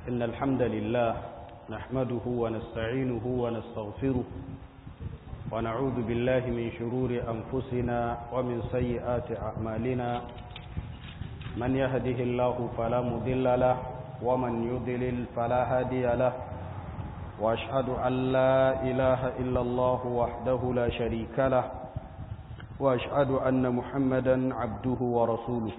إن الحمد لله نحمده ونستعينه ونستغفره ونعوذ بالله من شرور أنفسنا ومن سيئات أعمالنا من يهده الله فلا مضل له ومن يضلل فلا هادي له وأشهد أن لا إله إلا الله وحده لا شريك له وأشهد أن محمدا عبده ورسوله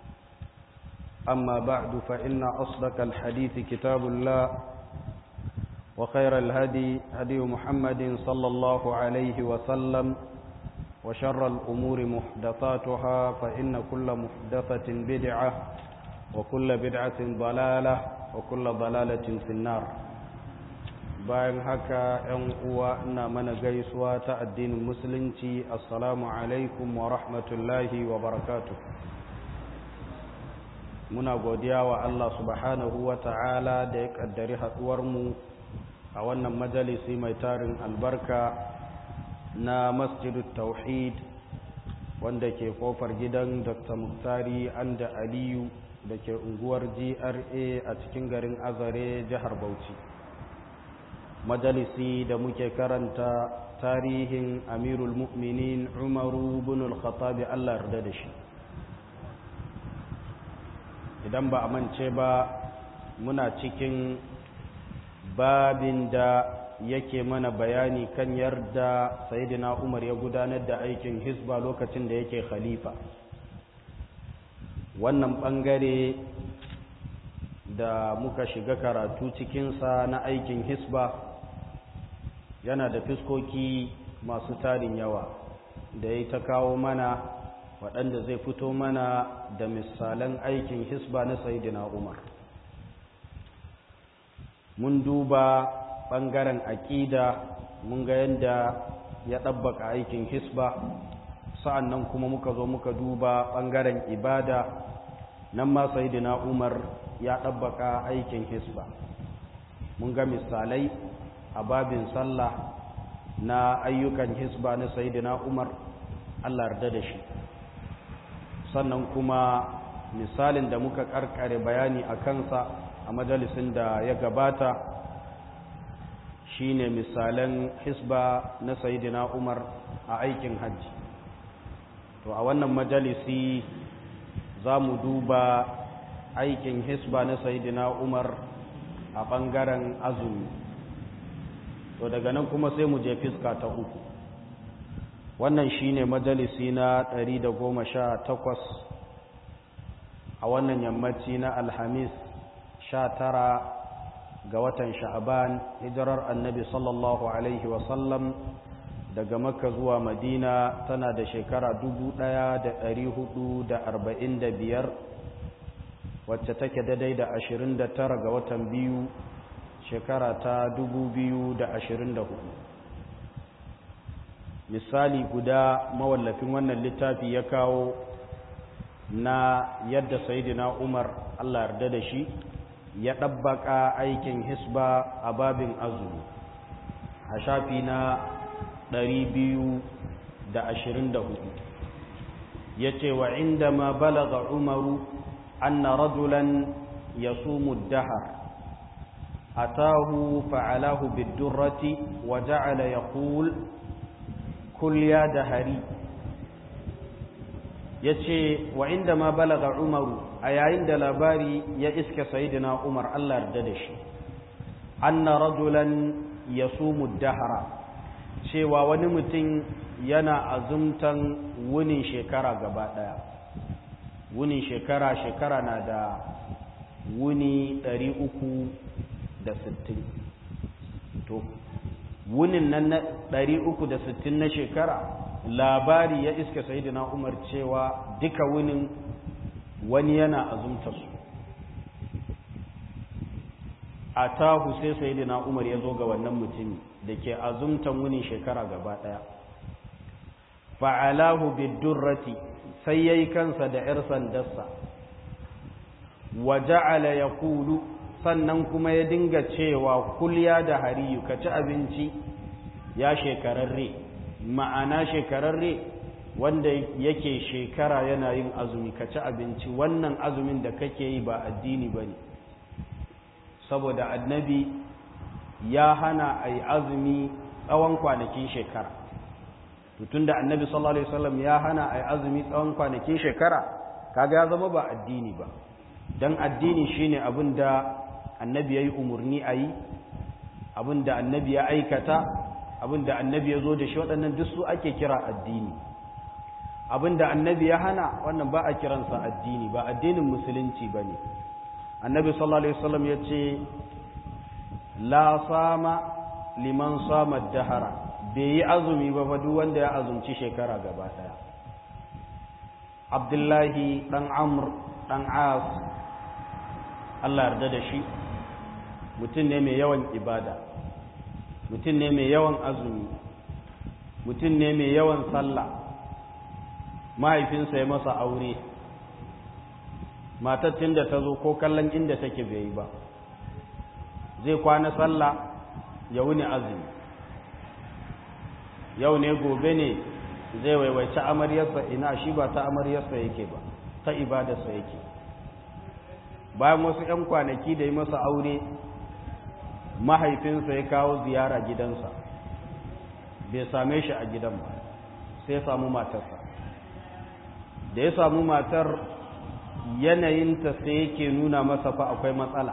أما بعد فإن أصدق الحديث كتاب الله وخير الهدي هدي محمد صلى الله عليه وسلم وشر الأمور محدثاتها فإن كل محدثة بدعة وكل بدعة ضلالة وكل ضلالة في النار bayan haka ‘yan uwa ina mana gaisuwa ta addinin musulunci assalamu alaikum wa rahmatullahi wa barakatu muna godiya wa Allah subhanahu wa ta'ala da ya ƙaddari haɗuwarmu a wannan majalisi mai tarin albarka na masjidut tauhid wanda ke kofar gidan dr muktari anda aliyu da ke unguwar gra a cikin garin azare jihar bauchi majalisi da muke karanta tarihin amirul mu'minin umaru bin al-khattabi Allah yarda da shi idan ba a mance ba muna cikin babin da yake mana bayani kan yarda sayidina umar ya gudanar da aikin hisba lokacin da yake khalifa wannan bangare da muka shiga karatu cikinsa na aikin hisba yana da fiskoki masu tarin yawa da ya ta kawo mana waɗanda zai fito mana da misalan aikin hisba na sayidina umar mun duba ɓangaren aƙida mun ga yadda ya ɗabbaka aikin hisba sa'annan kuma muka zo muka duba ɓangaren ibada nan ma sayidina umar ya ɗabbaka aikin hisba mun ga misalai a babin sallah na ayyukan hisba na sayidina umar allah yarda da shi sannan kuma misalin da muka karkare bayani a kansa a majalisin da ya gabata shine misalan hisba na sayidina umar a aikin hajji to a wannan majalisi za mu duba aikin hisba na sayidina umar a ɓangaren azumi to daga nan kuma sai mu je fiska ta uku wannan shine majalisi na 118 a wannan yammaci na alhamis 19 ga watan sha'aban hijirar annabi sallallahu alaihi wasallam daga makka zuwa madina tana da shekara 1445 wacce take daidai da 29 ga watan biyu shekara ta 2024 misali guda mawallafin wannan littafi ya kawo na yadda sayidina umar allah yarda da shi ya ɗabbaka aikin hisba a babin azumi a shafi na 224 ya ce wa inda ma balaga umaru anna rajulan ya sumu dahar atahu fa'alahu bidurrati wa ja'ala yaqul kul ya dahari ya ce wa inda ma balaga umaru a yayin da labari ya iske sayidina umar allah yarda da shi anna rajulan ya sumu dahara cewa wani mutum yana azumtan wunin shekara gaba daya wunin shekara shekara na da wuni 360 to wunin nan na 360 na shekara labari ya iska sayidina umar cewa duka wunin wani yana azumta su a tahu sai sayidina umar ya zo ga wannan mutumi da ke azumtan wunin shekara gaba daya fa'alahu bidurrati sai yayi kansa da ‘yar sandarsa wa ja'ala ya kulu sannan kuma ya dinga cewa kulya da hariyu ka ci abinci ya shekararre ma'ana shekararre wanda yake shekara yana yin azumi ka ci abinci wannan azumin da kake yi ba addini ba ne saboda annabi ya hana a yi azumi tsawon kwanakin shekara tun da annabi sallallahu alaihi wasallam ya hana a yi azumi tsawon kwanakin shekara kaga ya zama ba addini ba don addini shine abin da annabi ya yi umarni a yi abin da annabi ya aikata abin da annabi ya zo da shi waɗannan duk su ake kira addini abin da annabi ya hana wannan ba a kiransa addini ba addinin musulunci ba ne annabi sallallahu alaihi wasallam ya ce la sama liman sama dahara bai yi azumi ba fa duk wanda ya azumci shekara gaba daya abdullahi dan amr dan as Allah yarda da shi mutum ne mai yawan ibada mutum ne mai yawan azumi mutum ne mai yawan sallah mahaifinsa ya masa aure matattun da ta zo ko kallon inda take bai yi ba zai kwana sallah ya wuni azumi yau ne gobe ne zai waiwaici amaryarsa ina shi ba ta amaryarsa yake ba ta ibadarsa yake bayan wasu 'yan kwanaki da yi masa aure mahaifinsa ya kawo ziyara gidansa bai same shi a gidan ba sai ya samu matarsa da ya samu matar yanayinta sai yake nuna masa fa akwai matsala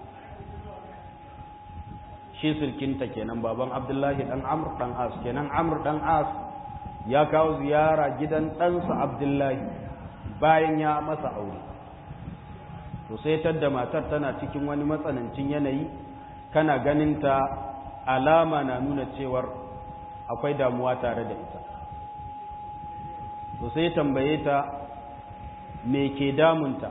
shi sirkinta kenan baban abdullahi dan amr dan as kenan amr dan as ya kawo ziyara gidan ɗansa abdullahi bayan ya masa aure to sai tadda matar tana cikin wani matsanancin yanayi kana ganinta alama na nuna cewar akwai damuwa tare da ita to sai tambaye ta me ke damunta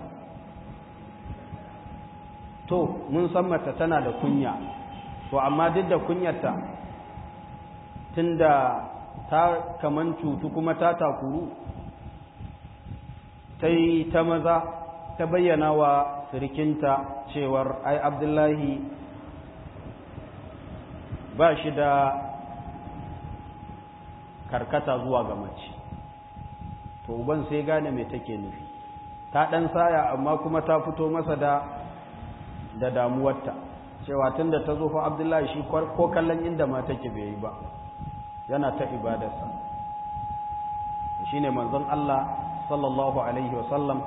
to mun san mata tana da kunya to amma duk da kunyarta tunda ta kaman cutu kuma ta takuru ta yi ta maza ta bayyana wa sirikinta cewar ai abdullahi ba shi da karkata zuwa ga mace to uban sai gane mai take nufi ta ɗan saya amma kuma ta fito masa da da damuwarta cewa tun da ta zo fa abdullahi shi ko kallon inda ma take bai yi ba yana ta ibadarsa shi ne manzon Allah sallallahu alaihi wasallam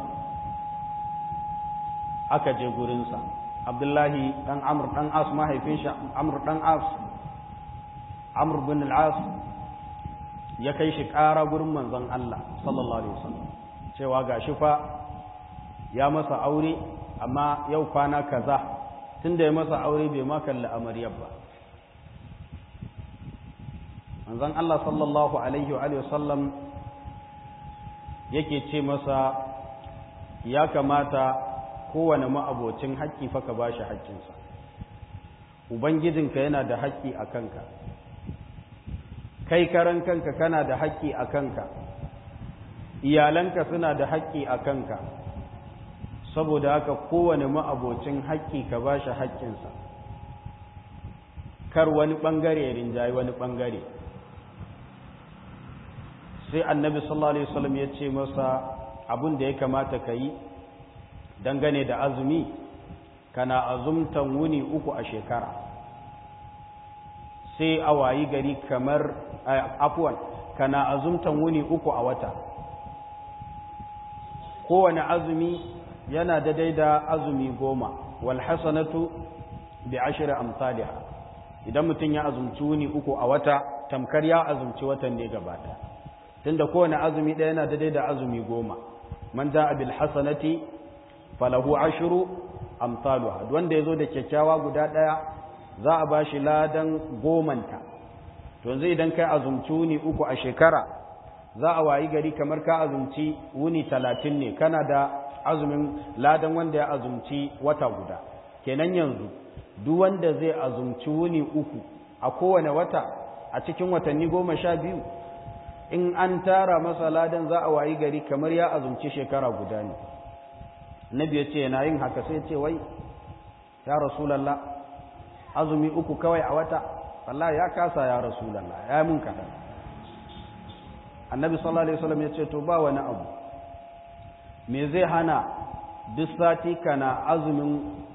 aka je gurinsa abdullahi ɗan amur ɗan as mahaifin shi amur ɗan as amur bin al'as ya kai shi ƙara gurin manzon Allah sallallahu alaihi wasallam cewa ga shi fa ya masa aure amma yau kwana kaza tunda ya masa aure bai ma kalli amaryar ba manzon Allah sallallahu alaihi wa alihi wasallam yake ce masa ya kamata kowane ma'abocin haƙƙi fa ka bashi haƙƙinsa ubangijinka yana da haƙƙi a kanka kai karan kanka kana da haƙƙi a kanka iyalanka suna da haƙƙi a kanka saboda haka kowane ma'abocin haƙƙi ka ba shi haƙƙinsa kar wani ɓangare rinjaye wani ɓangare sai annabi sallallahu alaihi wasallam ya ce masa abin da ya kamata ka yi dangane da azumi kana azumtan wuni uku a shekara sai a wayi gari kamar afuwan kana azumtan wuni uku a wata kowane azumi yana daidai da azumi goma wal hasanatu bi ashri amsalha idan mutum ya azumci wuni uku a wata tamkar ya azumci watan ne gaba ɗaya tunda kowane azumi ɗaya yana daidai da azumi goma man ja'a bil hasanati falahu ashru amsaluha wanda yazo da kyakkyawa guda ɗaya za a bashi ladan gomanta to yanzu idan kai azumci wuni uku a shekara za a wayi gari kamar ka azumci wuni talatin ne kana da azumin ladan wanda ya azumci wata guda kenan yanzu duk wanda zai azumci wuni uku a kowane wata a cikin watanni goma sha biyu in an tara masa ladan za a wayi gari kamar ya azumci shekara guda ne nabi ya ce yana yin haka sai ce wai ya rasulallah azumi uku kawai a wata wallahi ya kasa ya rasulallah ya mun kaɗan annabi sallallahu alaihi wasallam ya ce to ba wani abu me zai hana duk sati kana azumin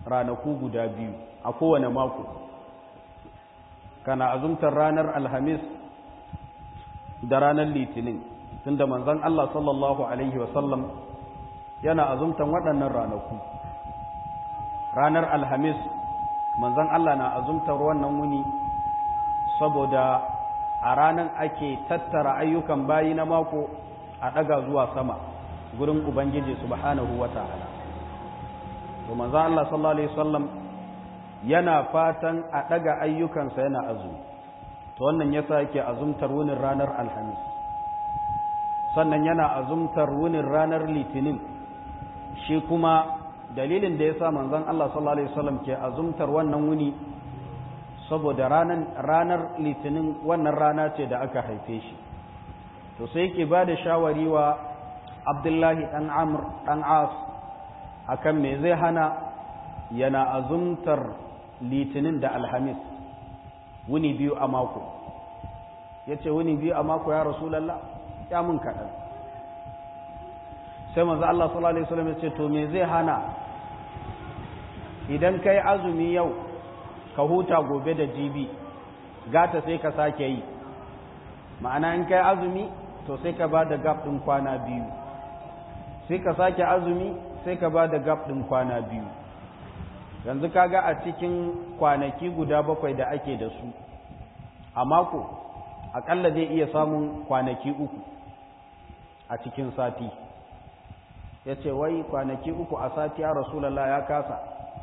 ranaku guda biyu a kowane mako kana azumtar ranar alhamis da ranar litinin tunda manzon Allah sallallahu alaihi wasallam yana azumtan waɗannan ranaku ranar alhamis manzon Allah na azumtar wannan wuni saboda a ranar ake tattara ayyukan bayi na mako a ɗaga zuwa sama gurin ubangiji subhanahu wa ta'ala to manzo Allah sallallahu alaihi wasallam yana fatan a ɗaga ayyukansa yana azumi to wannan yasa yake azumtar wunin ranar alhamis sannan yana azumtar wunin ranar litinin shi kuma dalilin da yasa manzon Allah sallallahu alaihi wasallam ke azumtar wannan wuni saboda ranar ranar litinin wannan rana ce da aka haife shi to sai yake ba da shawari wa abdullahi ɗan amur ɗan as akan me zai hana yana azumtar litinin da alhamis wuni biyu a mako ya ce wuni biyu a mako ya rasulallah ya mun kaɗan sai manzo Allah sallallahu alaihi wasallam ya ce to me zai hana idan kai azumi yau ka huta gobe da jibi gata sai ka sake yi ma'ana in kai azumi to sai ka ba da gab ɗin kwana biyu sai ka sake azumi sai ka ba da gab ɗin kwana biyu yanzu kaga a cikin kwanaki guda bakwai da ake da su a mako akalla zai iya samun kwanaki uku a cikin sati ya ce wai kwanaki uku a sati ya rasulallah ya kasa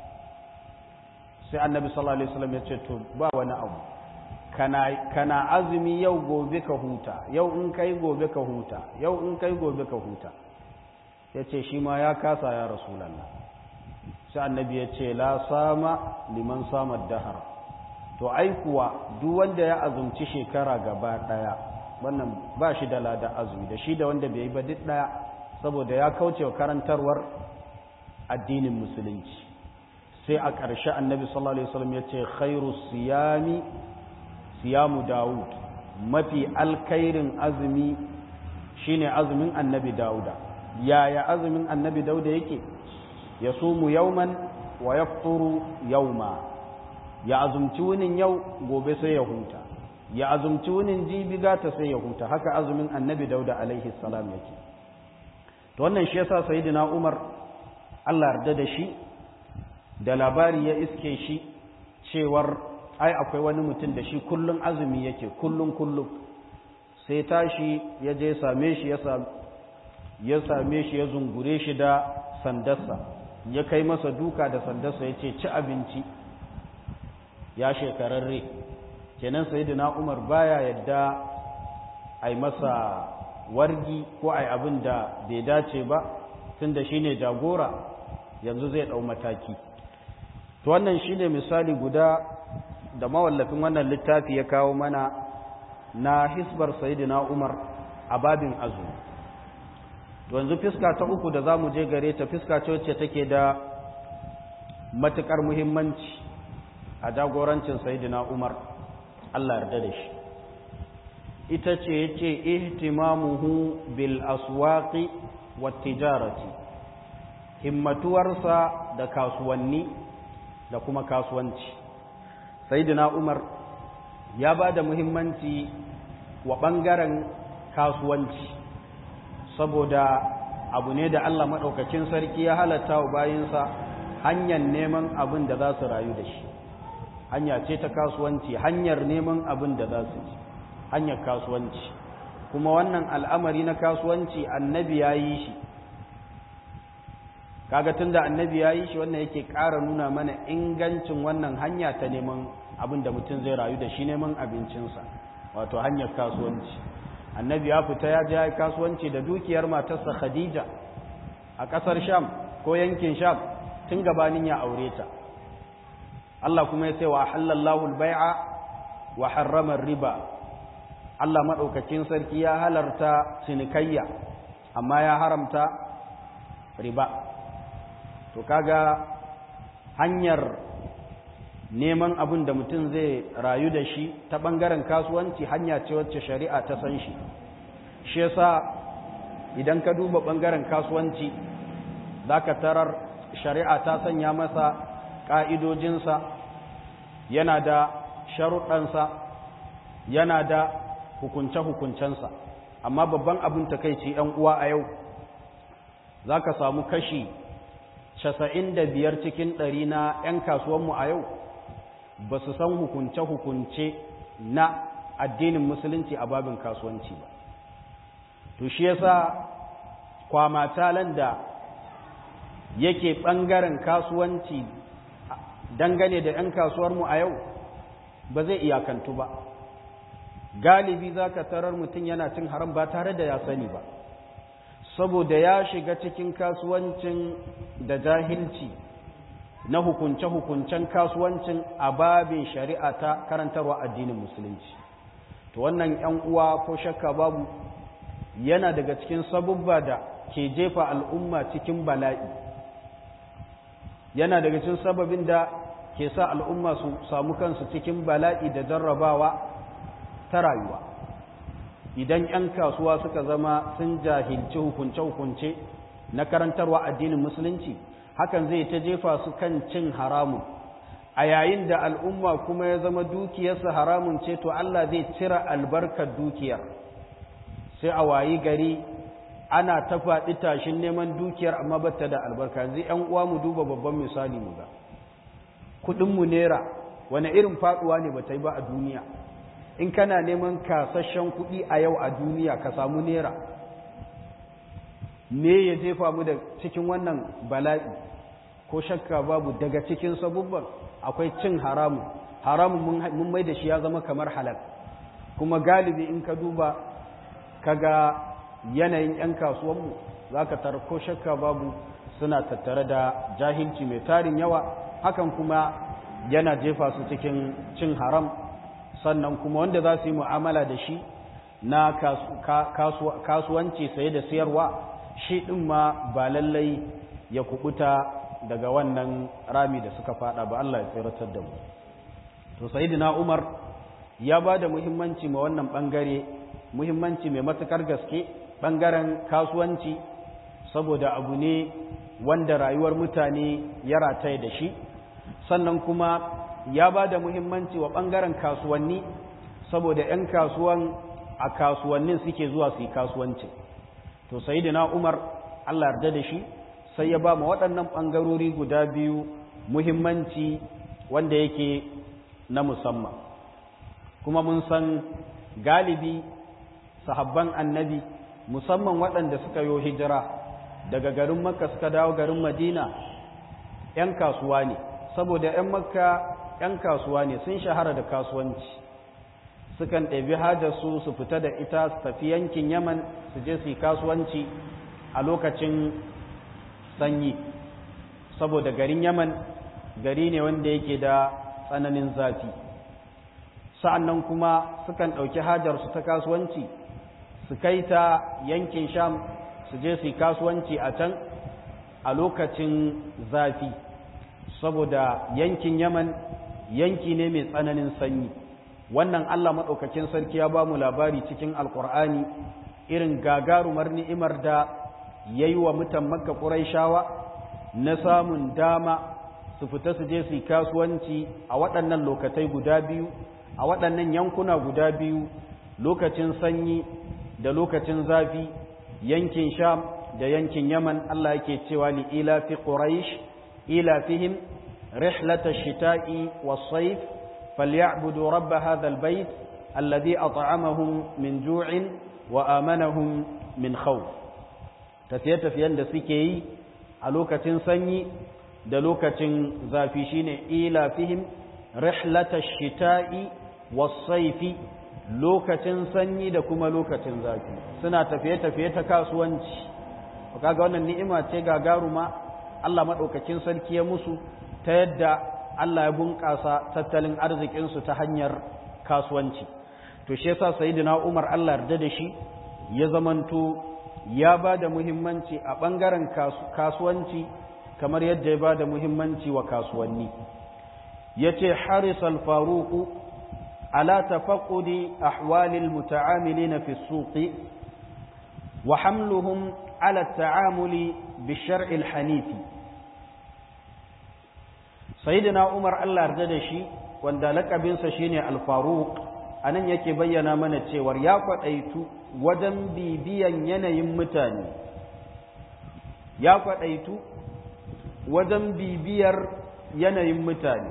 sai annabi sallallahu alaihi wasallam ya ce to ba wani abu kana, kana azumi yau gobe ka huta yau in kai gobe ka huta yau in kai gobe ka huta ya ce shi ma ya kasa ya rasulallah sai annabi ya ce la sama liman samar dahar to ai kuwa duk wanda ya azumci shekara gaba daya wannan ba shi da lada azumi da shi da wanda bai yi ba duk daya saboda ya kauce wa karantarwar addinin musulunci sai a ƙarshe annabi sallallahu alaihi wasallam ya ce khairu siyami siyamu Dawud mafi alkairin azumi shine azumin annabi Dawuda yaya azumin annabi Dawuda yake ya sumu yauman wa yafturu yauma ya azumci wunin yau gobe sai ya huta ya azumci wunin jibi gata sai ya huta haka azumin annabi Dawuda alaihi salam yake to wannan shi yasa sayyidina Umar Allah yarda da shi da labari ya iske shi cewar ai akwai wani mutum da shi kullum azumi yake kullum kullum sai tashi ya je same shi ya same shi ya zungure shi da sandarsa ya kai masa duka da sandarsa ya ce ci abinci ya shekararre kenan sayyidina umar baya yadda ai masa wargi ko ai abin da bai dace ba tunda shine jagora yanzu zai dau mataki to wannan shine misali guda da mawallafin wannan littafi ya kawo mana na hisbar sayidina Umar a babin azumi to yanzu fiska ta uku da zamu je gare ta fiska ce wacce take da matukar muhimmanci a jagorancin sayidina Umar Allah yarda da shi ita ce yace ihtimamuhu bil aswaqi wat tijarati himmatuwarsa da kasuwanni da kuma kasuwanci sayyidina umar ya ba da muhimmanci wa ɓangaren kasuwanci saboda abu ne da Allah maɗaukacin sarki ya halatta wa bayinsa hanyar neman abin da za su rayu da shi hanya ce ta kasuwanci hanyar neman abin da za su ci hanyar kasuwanci kuma wannan al'amari na kasuwanci annabi ya yi shi kaga tunda annabi ya yi shi wannan yake ƙara nuna mana ingancin wannan hanya ta neman abin da mutum zai rayu da shi neman abincinsa wato hanyar kasuwanci annabi ya fita ya je ya kasuwanci da dukiyar matarsa khadija a ƙasar sham ko yankin sham tun gabanin ya aure ta Allah kuma ya ce wa halallahu al-bai'a wa harrama riba Allah madaukakin sarki ya halarta cinikayya amma ya haramta riba to kaga hanyar neman abin da mutum zai rayu da shi ta ɓangaren kasuwanci hanya ce wacce shari'a ta san shi shi yasa idan ka duba ɓangaren kasuwanci za ka tarar shari'a ta sanya masa ƙa'idojinsa yana da sharuɗansa yana da hukunce-hukuncensa amma babban abin takaici ‘yan uwa a yau za ka samu kashi casa'in da biyar cikin ɗari na ‘yan kasuwanmu a yau ba su san hukunce-hukunce na addinin musulunci a babin kasuwanci ba to shi yasa kwamatalan da yake ɓangaren kasuwanci dangane da ‘yan kasuwarmu a yau ba zai iyakantu ba galibi za ka tarar mutum yana cin haram ba tare da ya sani ba saboda ya shiga cikin kasuwancin da jahilci na hukunce-hukuncen kasuwancin a babin shari'a ta karantarwa addinin musulunci to wannan ‘yan uwa ko shakka babu yana daga cikin sabubba da ke jefa al'umma cikin bala'i yana daga cikin sababin da ke sa al'umma su samu kansu cikin bala'i da jarrabawa ta rayuwa idan ‘yan kasuwa suka zama sun jahilci hukunce-hukunce na karantarwa addinin musulunci hakan zai ta jefa su kan cin haramun a yayin da al'umma kuma ya zama dukiyarsa haramun ce to Allah zai cire albarkar dukiyar sai a wayi gari ana ta faɗi tashin neman dukiyar amma bata da albarka yanzu ‘yan uwa mu duba babban misali mu ga kuɗinmu naira wani irin faɗuwa ne ba ta yi ba a duniya in kana neman kasashen kuɗi a yau a duniya ka samu naira me ya jefa mu da cikin wannan bala'i ko shakka babu daga cikin sabubban akwai cin haramun haramun mun mai da shi ya zama kamar halal kuma galibi in ka duba kaga yanayin 'yan kasuwanmu za ka tara ko shakka babu suna tattare da jahilci mai tarin yawa hakan kuma yana jefa su cikin cin haram sannan kuma wanda za su yi mu'amala da shi na kasuwanci saye da siyarwa shi ɗin ma ba lallai ya kubuta daga wannan rami da suka fada ba Allah ya tsiratar da mu to sayyidina Umar ya ba da muhimmanci ma wannan bangare muhimmanci mai matukar gaske bangaren kasuwanci saboda abu ne wanda rayuwar mutane ya rataye da shi sannan kuma ya ba da muhimmanci wa ɓangaren kasuwanni saboda 'yan kasuwan a kasuwannin suke zuwa su yi kasuwanci to sai na umar allah yarda da shi sai ya ba ma waɗannan ɓangarori guda biyu muhimmanci wanda yake na musamman kuma mun san galibi sahabban annabi musamman waɗanda suka yo hijira daga garin makka suka dawo garin madina 'yan kasuwa ne saboda 'yan makka 'yan kasuwa ne sun shahara da kasuwanci sukan ɗabi hajarsu su fita da ita su tafi yankin yaman su je su yi kasuwanci a lokacin sanyi saboda garin yaman gari ne wanda yake da tsananin zafi sa'an nan kuma sukan ɗauki hajarsu ta kasuwanci su kai ta yankin sham su je su yi kasuwanci a can a lokacin zafi saboda yankin yaman yanki ne mai tsananin sanyi wannan allah maɗaukakin sarki ya ba mu labari cikin alkur'ani irin gagarumar ni'imar da ya yi wa mutan makka ƙuraishawa na samun dama su fita su je su yi kasuwanci a waɗannan lokatai guda biyu a waɗannan yankuna guda biyu lokacin sanyi da lokacin zafi yankin sham da yankin yaman allah yake cewa li ila fi quraish ila fihim رحلة الشتاء والصيف فليعبدوا رب هذا البيت الذي أطعمهم من جوع وآمنهم من خوف تفيت في عند سكي ألوكة سني دلوكة زافشين إلى فيهم رحلة الشتاء والصيف lokacin sanyi da kuma lokacin zafi suna tafiye-tafiye ta kasuwanci kaga wannan ni'ima ce gagaruma Allah madaukakin sarki ya musu ta yadda Allah ya bunƙasa tattalin arzikinsu ta hanyar kasuwanci to shi yasa sayyidina Umar Allah yarda da shi ya zamanto ya ba da muhimmanci a ɓangaren kasuwanci kamar yadda ya ba da muhimmanci wa kasuwanni ya ce harisal faruku ala tafaqqudi ahwalil muta'amilina fi suqi wa hamluhum ala ta'amuli bi shar'il hanifi sayyidina umar Allah yarda da shi wanda lakabinsa shine al-faruq anan yake bayyana mana cewar ya kwadaitu wajen bibiyan yanayin mutane ya kwadaitu wajen bibiyar yanayin mutane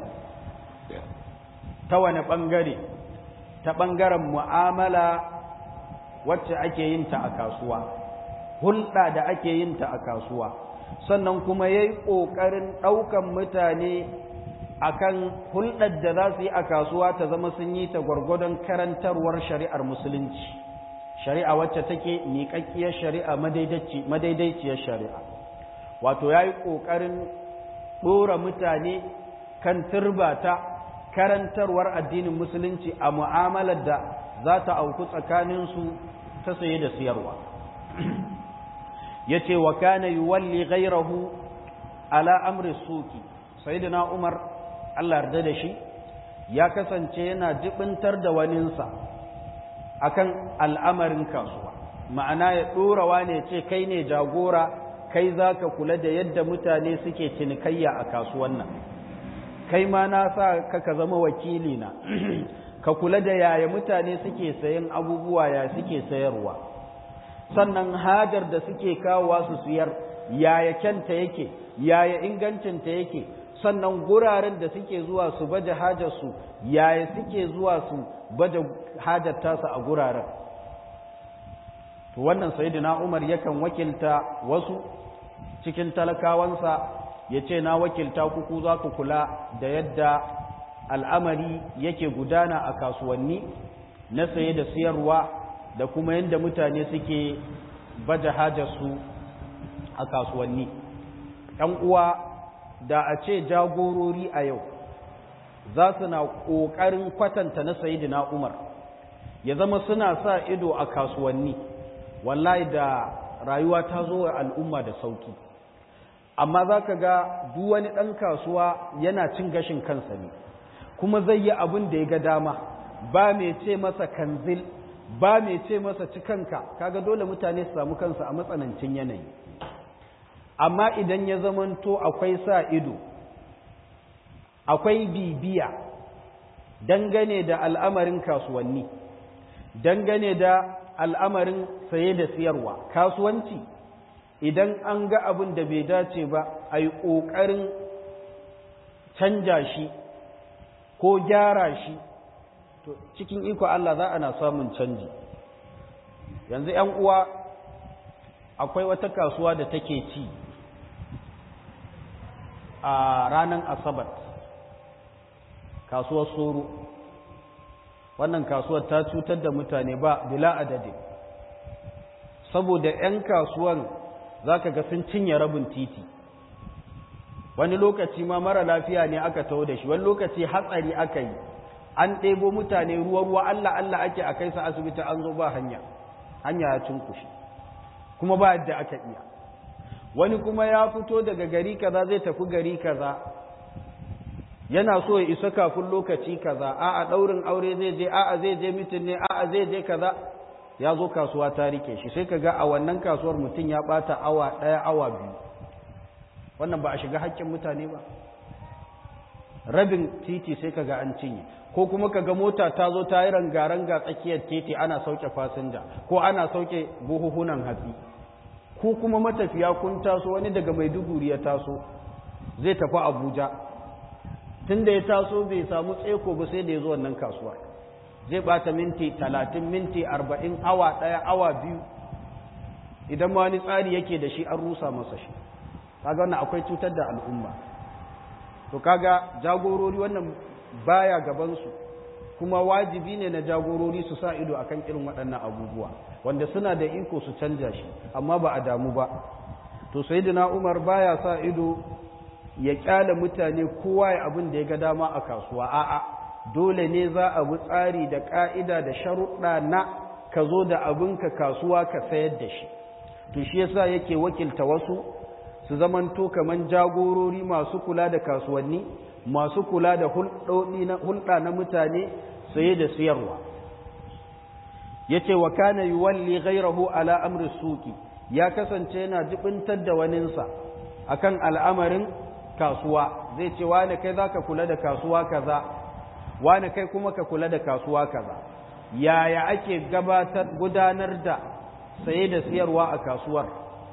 ta wani bangare ta bangaren mu'amala wacce ake yin ta a kasuwa hulɗa da ake yin ta a kasuwa sannan kuma ya yi ƙoƙarin ɗaukan mutane akan hulɗar da za su yi a kasuwa ta zama sun yi ta gwargwadon karantarwar shari'ar musulunci shari'a wacce take miƙaƙƙiyar shari'a madaidaiciyar shari'a wato ya yi ƙoƙarin ɗora mutane kan turbata karantarwar addinin musulunci a mu'amalar da za ta auku tsakaninsu ta saye da siyarwa ya ce wa kana yi walli gairahu ala amri suki sayyidina umar Allah yarda da shi ya kasance yana jibintar da waninsa akan al'amarin kasuwa ma'ana ya ɗorawa ne ce kai ne jagora kai za ka kula da yadda mutane suke cinikayya a kasuwan nan kai ma na sa ka ka zama wakili na ka kula da yaya mutane suke sayan abubuwa ya suke sayarwa sannan hajar da suke kawowa su siyar yaya kyanta yake yaya ingancinta yake sannan guraren da suke zuwa su baje hajarsu yaya suke zuwa su baje hajar tasa a guraren to wannan sayyidina Umar yakan wakilta wasu cikin talakawansa ya ce na wakilta kuku za ku kula da yadda al'amari yake gudana a kasuwanni na saye da siyarwa da kuma yadda mutane suke baje hajarsu a kasuwanni ‘yan uwa da a ce jagorori a yau za su na ƙoƙarin kwatanta na sayidina umar ya zama suna sa ido a kasuwanni wallahi da rayuwa ta zo wa al'umma da sauki amma za ka ga duk wani ɗan kasuwa yana cin gashin kansa ne kuma zai yi abin da ya ga dama ba mai ce masa kanzil ba mai ce masa cikanka kaga dole mutane su samu kansa a matsanancin yanayi amma idan ya zamanto akwai sa ido akwai bibiya dangane da al'amarin kasuwanni dangane da al'amarin saye da siyarwa kasuwanci idan an ga abin da bai dace ba a yi ƙoƙarin canja shi ko gyara shi to cikin iko Allah za ana samun canji yanzu ‘yan uwa akwai wata kasuwa da take ci a ranar asabar kasuwar soro wannan kasuwar ta cutar da mutane ba bila adadin saboda 'yan kasuwan za ka ga sun cinye rabin titi wani lokaci ma mara lafiya ne aka taho da shi wani lokaci hatsari aka yi an ɗebo mutane ruwa-ruwa Allah Allah ake a kai sa asibiti an zo ba hanya hanya ya cunkushe kuma ba yadda aka iya wani kuma ya fito daga gari kaza zai tafi gari kaza yana so ya isa kafin lokaci kaza a'a daurin aure zai je a'a zai je mitin ne a'a zai je kaza ya zo kasuwa ta rike shi sai kaga a wannan kasuwar mutum ya bata awa daya awa biyu wannan ba a shiga haƙƙin mutane ba rabin titi sai kaga an cinye ko kuma kaga mota ta zo ta yi rangaranga tsakiyar titi ana sauke fasinja ko ana sauke buhuhunan hatsi ko kuma matafiya kun taso wani daga maiduguri ya taso zai tafi abuja tun da ya taso bai samu tseko ba sai da ya zo wannan kasuwa zai bata minti talatin minti arba'in awa ɗaya awa biyu idan ma wani tsari yake da shi an rusa masa shi kaga wannan akwai cutar da al'umma to kaga jagorori wannan baya gabansu kuma wajibi ne na jagorori su sa ido akan irin waɗannan abubuwa wanda suna da iko su canja shi amma ba a damu ba to sayyidina Umar baya sa ido ya kyale mutane kowa ya abin da ya ga dama a kasuwa a'a dole ne za a bi tsari da ka'ida da sharuɗa na ka zo da abinka kasuwa ka sayar da shi to shi yasa yake wakilta wasu su zamanto kaman jagorori masu kula da kasuwanni masu kula da hulɗa na mutane saye da siyarwa yace wa kana yuwalli ghayrahu ala amri suki ya kasance yana jibintar da waninsa akan al'amarin kasuwa zai ce wane kai za ka kula da kasuwa kaza wane kai kuma ka kula da kasuwa kaza yaya ake gabatar gudanar da saye da siyarwa a kasuwar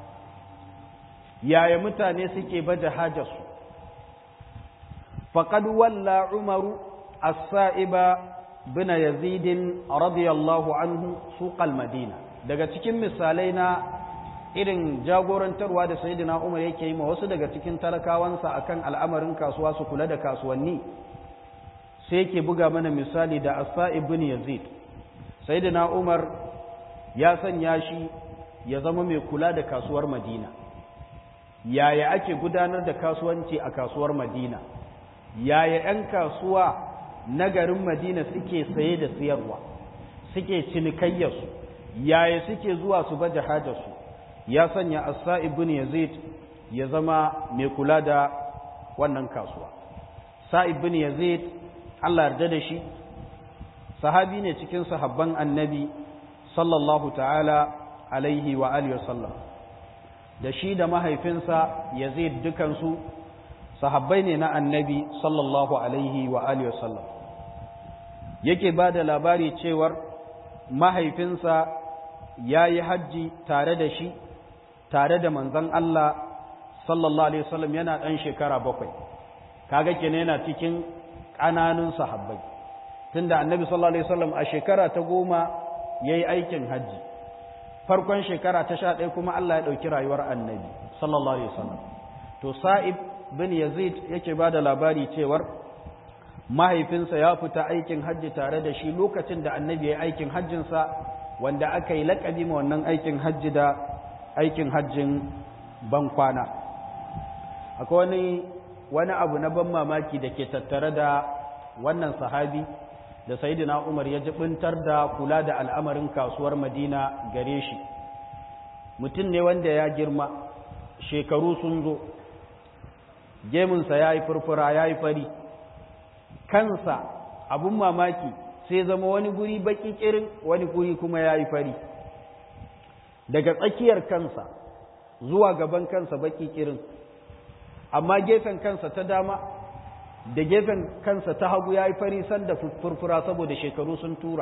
yaya mutane suke baje hajarsu faqad walla umaru as-sa'iba bin yazid radiyallahu anhu suqal madina daga cikin misalai na irin jagorantarwa da sayyidina umar yake yi ma wasu daga cikin talakawansa akan al'amarin kasuwa su kula da kasuwanni sai yake buga mana misali da as-sa'ib bin yazid sayyidina umar ya sanya shi ya zama mai kula da kasuwar madina yaya ake gudanar da kasuwanci a kasuwar madina yaya 'yan kasuwa na garin madina suke saye da siyarwa suke cinikayyarsu yaya suke zuwa su baje hajarsu ya sanya as-sa'ib bin yazid ya zama mai kula da wannan kasuwa sa'ib bin yazid Allah yarda da shi sahabi ne cikin sahabban annabi sallallahu ta'ala alaihi wa alihi wasallam da shi da mahaifinsa yazid dukansu sahabbai ne na annabi sallallahu alaihi wa alihi wasallam yake ba da labari cewar mahaifinsa ya yi hajji tare da shi tare da manzon Allah sallallahu alaihi wasallam yana ɗan shekara bakwai kaga kenan yana cikin ƙananun sahabbai tunda annabi sallallahu alaihi wasallam a shekara ta goma ya yi aikin hajji farkon shekara ta sha ɗaya kuma Allah ya ɗauki rayuwar annabi sallallahu alaihi wasallam to sa'ib bin yazid yake ba da labari cewar mahaifinsa ya fita aikin hajji tare da shi lokacin da annabi ya yi aikin hajjinsa wanda aka yi laƙabi ma wannan aikin hajji da aikin hajjin bankwana akwai wani wani abu na ban mamaki da ke tattare da wannan sahabi da sayidina umar ya jibintar da kula da al'amarin kasuwar madina gare shi mutum ne wanda ya girma shekaru sun zo gemunsa ya yi furfura ya yi fari kansa abun mamaki sai zama wani guri baki kirin wani guri kuma ya yi fari daga tsakiyar kansa zuwa gaban kansa baki kirin amma gefen kansa ta dama da gefen kansa ta hagu ya yi fari sanda furfura saboda shekaru sun tura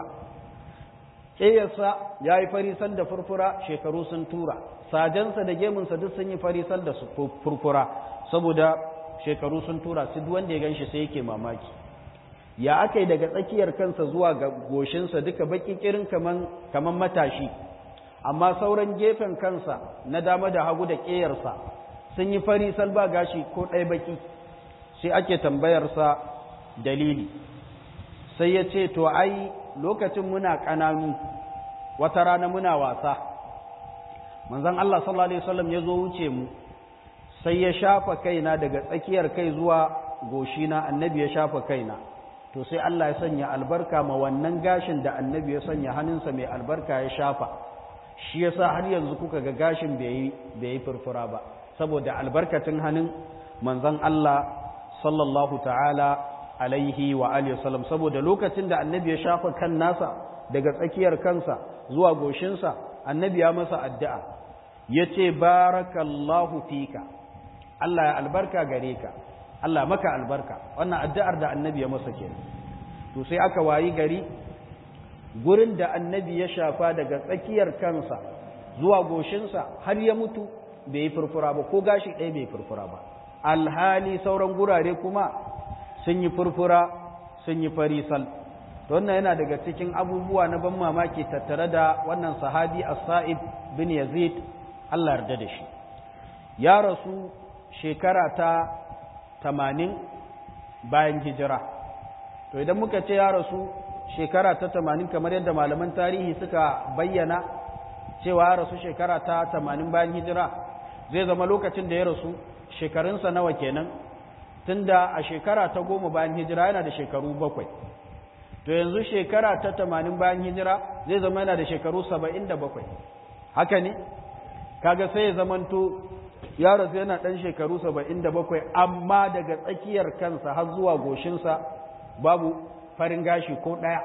ƙeyarsa ya yi fari sanda furfura shekaru sun tura sajensa da gemunsa duk sun yi fari sanda furfura saboda shekaru sun tura su duk wanda ya ganshi sai yake mamaki ya aka yi daga tsakiyar kansa zuwa ga goshinsa duka baki kirin kaman matashi amma sauran gefen kansa na dama da hagu da ƙeyarsa sun yi fari salba gashi ko ɗaya baki sai ake tambayarsa dalili sai ya ce to ai lokacin muna ƙananu wata rana muna wasa manzon Allah sallallahu alaihi wasallam ya zo wuce mu sai ya shafa kaina daga tsakiyar kai zuwa goshina annabi ya shafa kaina to sai Allah ya sanya albarka ma wannan gashin da annabi ya sanya hannunsa mai albarka ya shafa shi yasa har yanzu kuka ga gashin bai yi furfura ba saboda albarkacin hannun manzon Allah sallallahu ta'ala alaihi wa alihi wasallam saboda lokacin da annabi ya shafa kan nasa daga tsakiyar kansa zuwa goshinsa annabi ya masa addu'a yace barakallahu fika Allah ya albarka gare ka Allah maka albarka wannan addu'ar da annabi ya masa kenan to sai aka wayi gari gurin da annabi ya shafa daga tsakiyar kansa zuwa goshinsa har ya mutu bai yi furfura ba ko gashi ɗaya bai furfura ba alhali sauran gurare kuma sun yi furfura sun yi farisal wannan yana daga cikin abubuwa na ban mamaki tattare da wannan sahabi as-sa'ib bin yazid Allah yarda da shi ya rasu shekara ta tamanin bayan hijira to idan muka ce ya rasu shekara ta tamanin kamar yadda malaman tarihi suka bayyana cewa ya rasu shekara ta tamanin bayan hijira zai zama lokacin da ya rasu shekarunsa nawa kenan tunda a shekara ta goma bayan hijira yana da shekaru bakwai to yanzu shekara ta tamanin bayan hijira zai zama yana da shekaru saba'in da bakwai haka ne kaga sai ya zamanto ya rasu yana ɗan shekaru saba'in da bakwai amma daga tsakiyar kansa har zuwa goshinsa babu farin gashi ko ɗaya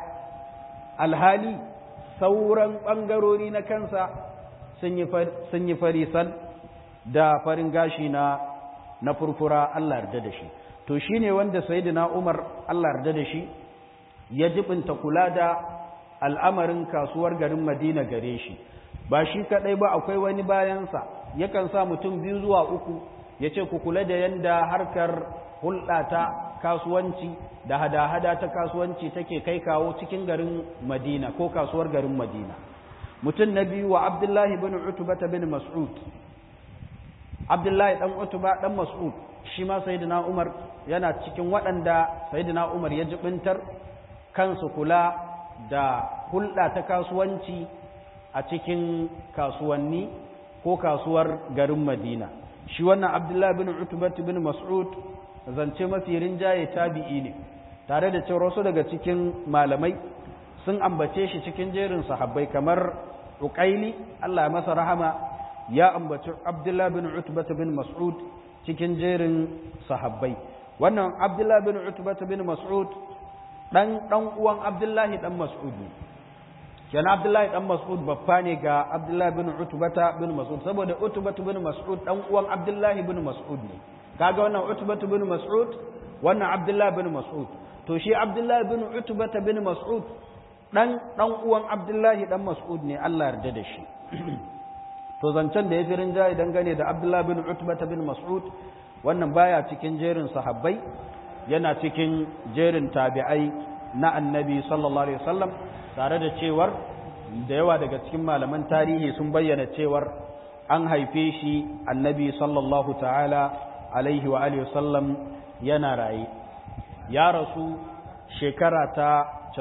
alhali sauran ɓangarori na kansa sun yi farisal da farin gashi na na furfura Allah yarda da shi to shine wanda sayyidina Umar Allah yarda da shi ya jibinta kula da al'amarin kasuwar garin Madina gare shi ba shi kadai ba akwai wani bayansa yakan sa mutum biyu zuwa uku ya ce ku kula da yanda harkar hulɗa ta kasuwanci da hada-hada ta kasuwanci take kai kawo cikin garin Madina ko kasuwar garin Madina mutum na biyu wa Abdullahi bin Utbah bin Mas'ud Abdullahi dan Utbah dan Mas'ud shi ma Sayyidina Umar yana cikin waɗanda Sayyidina Umar ya jibintar kansu kula da hulɗa ta kasuwanci a cikin kasuwanni ko kasuwar garin Madina shi wannan Abdullahi bin Utbah bin Mas'ud zance mafi rinjaye tabi'i ne tare da cewa wasu daga cikin malamai sun ambace shi cikin jerin sahabbai kamar Uqaili Allah ya masa rahama ya ambaci Abdullah bin Utbah bin Mas'ud cikin jerin sahabbai wannan Abdullah bin Utbah bin Mas'ud dan dan uwan Abdullahi dan Mas'ud ne kenan Abdullahi dan Mas'ud babba ne ga Abdullahi bin Utbah bin Mas'ud saboda Utbah bin Mas'ud dan uwan Abdullahi bin Mas'ud ne kaga wannan Utbah bin Mas'ud wannan Abdullahi bin Mas'ud to shi Abdullahi bin Utbah bin Mas'ud dan dan uwan Abdullahi dan Mas'ud ne Allah yarda da shi to zancen da ya fi rinjaye dangane da Abdullahi bin Utbah bin Mas'ud wannan baya cikin jerin sahabbai yana cikin jerin tabi'ai na Annabi sallallahu alaihi wasallam tare da cewar da yawa daga cikin malaman tarihi sun bayyana cewar an haife shi Annabi sallallahu ta'ala alaihi wa alihi wasallam yana raye ya rasu shekara ta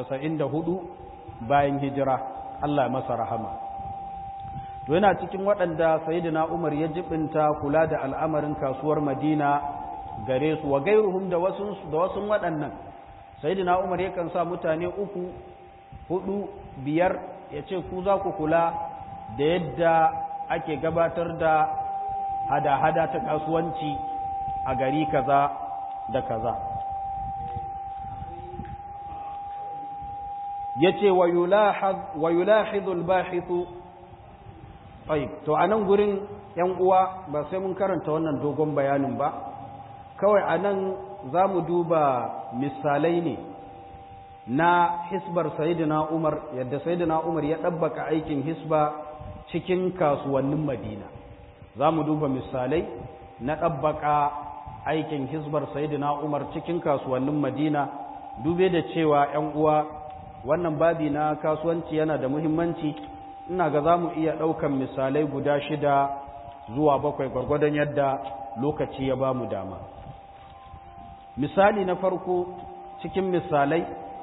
94 bayan hijira Allah masa rahama to yana cikin waɗanda sayyidina Umar ya jibinta kula da al'amarin kasuwar Madina gare su wa gairuhum da wasu da wasu waɗannan sayyidina Umar yakan sa mutane uku hudu biyar ya ce ku za ku kula da yadda ake gabatar da hada-hada ta kasuwanci a gari kaza da kaza yace wa yulahidhu al-bahithu tayyib to anan gurin yan uwa ba sai mun karanta wannan dogon bayanin ba kawai anan zamu duba misalai ne na hisbar sayyidina Umar yadda sayyidina Umar ya dabbaka aikin hisba cikin kasuwannin Madina zamu duba misalai na dabbaka aikin hisbar sayyidina Umar cikin kasuwannin Madina dube da cewa yan uwa wannan babi na kasuwanci yana da muhimmanci ina ga za mu iya ɗaukan misalai guda shida zuwa bakwai gwargwadon yadda lokaci ya ba mu dama misali na farko cikin misalai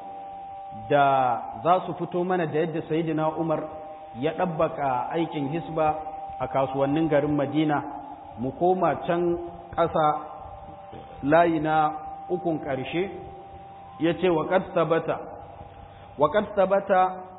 da za su fito mana da yadda sayidina umar ya ɗabbaka aikin hisba a kasuwannin garin madina mu koma can ƙasa layi na ukun ƙarshe ya ce wa ƙad sabata وقد ثبت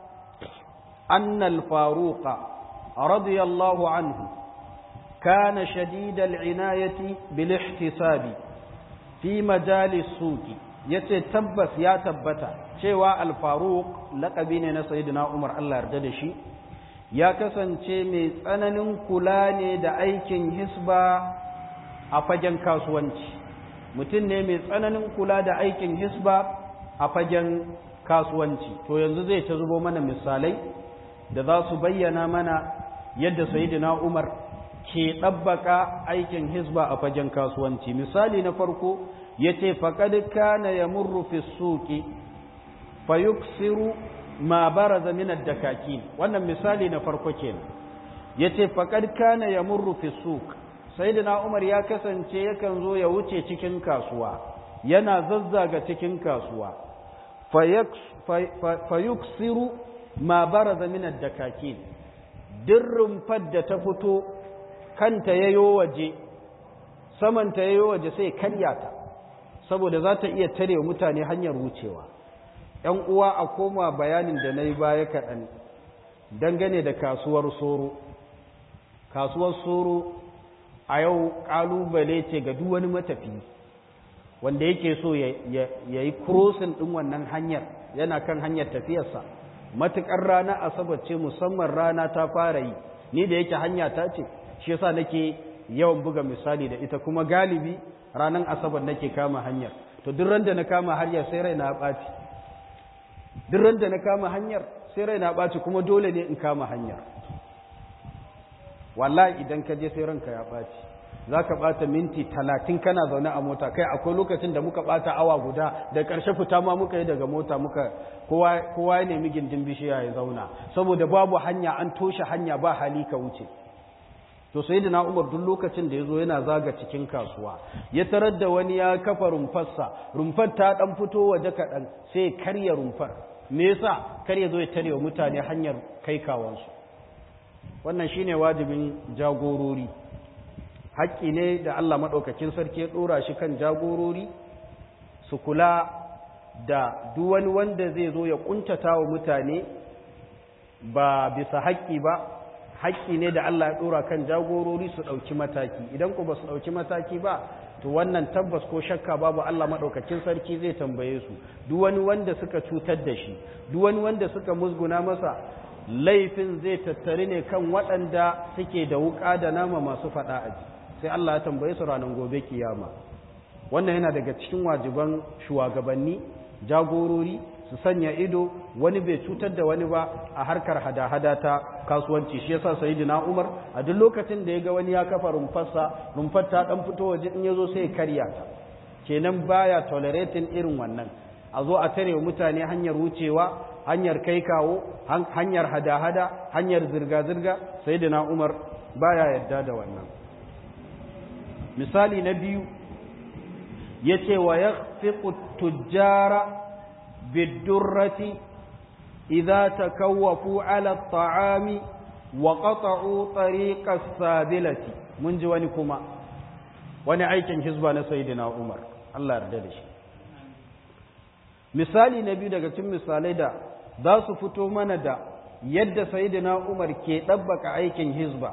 أن الفاروق رضي الله عنه كان شديد العناية بالاحتساب في مجال السوق يتتبس يا تبتا شوى الفاروق لقبين سيدنا عمر الله يرددشي ya kasance mai tsananin kula ne da aikin hisba a fagen kasuwanci mutum ne mai tsananin kula da aikin hisba a fagen kasuwanci to yanzu zai ta zubo mana misalai da za su bayyana mana yadda sayyidina Umar ke ɗabbaka aikin hisba a fagen kasuwanci misali na farko yace faqad kana yamurru fi suqi fayuksiru ma baraza min ad-dakakin wannan misali na farko kenan yace faqad kana yamurru fi suq sayyidina Umar ya kasance yakan zo ya wuce cikin kasuwa yana zazzaga cikin kasuwa fayuksiru ma baraza min ad-dakakin dirrin fadda ta fito kanta yayo waje samanta yayo waje sai karya ta saboda za ta iya tare mutane hanyar wucewa ‘yan uwa a koma bayanin da na yi baya kaɗan dangane da kasuwar soro kasuwar soro a yau ƙalubale ce ga duk wani matafi wanda yake so ya yi crossing ɗin wannan hanyar yana kan hanyar tafiyarsa matuƙar rana asabar ce musamman rana ta fara yi ni da yake hanya ta ce shi yasa nake yawan buga misali da ita kuma galibi ranar asabar nake kama hanyar to duk ran da na kama hanyar sai rai na ɓaci duk ran da na kama hanyar sai rai na ɓaci kuma dole ne in kama hanyar wallahi idan ka je sai ranka ya ɓaci za ka ɓata minti talatin kana zaune a mota kai akwai lokacin da muka ɓata awa guda da ƙarshe fita ma muka yi daga mota muka kowa ya nemi gindin bishiya ya zauna saboda babu hanya an toshe hanya ba hali ka wuce to sai da umar duk lokacin da ya zo yana zaga cikin kasuwa ya tarar da wani ya kafa rumfarsa rumfar ta ɗan fito waje kaɗan sai karya rumfar me yasa kar ya zo ya tare wa mutane hanyar kai kawansu wannan shine wajibin jagorori haƙƙi ne da Allah maɗaukakin sarki ya ɗora shi kan jagorori su kula da duk wani wanda zai zo ya ƙuntata wa mutane ba bisa haƙƙi ba haƙƙi ne da Allah ya ɗora kan jagorori su ɗauki mataki idan ku ba su ɗauki mataki ba to wannan tabbas ko shakka babu Allah maɗaukakin sarki zai tambaye su duk wani wanda suka cutar da shi duk wani wanda suka musguna masa laifin zai tattare ne kan waɗanda suke da wuƙa da nama masu faɗa aji sai Allah ya tambaye su ranar gobe kiyama wannan yana daga cikin wajiban shugabanni jagorori su sanya ido wani bai cutar da wani ba a harkar hada-hada ta kasuwanci shi yasa sayyidina Umar a duk lokacin da ya ga wani ya kafa rumfarsa rumfar ta dan fito waje in yazo sai ya karya ta kenan baya tolerating irin wannan a zo a tare mutane hanyar wucewa hanyar kai kawo hanyar hada-hada hanyar zirga-zirga sayyidina Umar baya yadda da wannan misali na biyu ya ce wa ya fi tujjara bidurrati idza takawwafu ala ta'ami wa qata'u tariqas sabilati mun ji wani kuma wani aikin hizba na sayyidina Umar Allah yarda da shi misali na biyu daga cikin misalai da za su fito mana da yadda sayyidina Umar ke ɗabbaka aikin hizba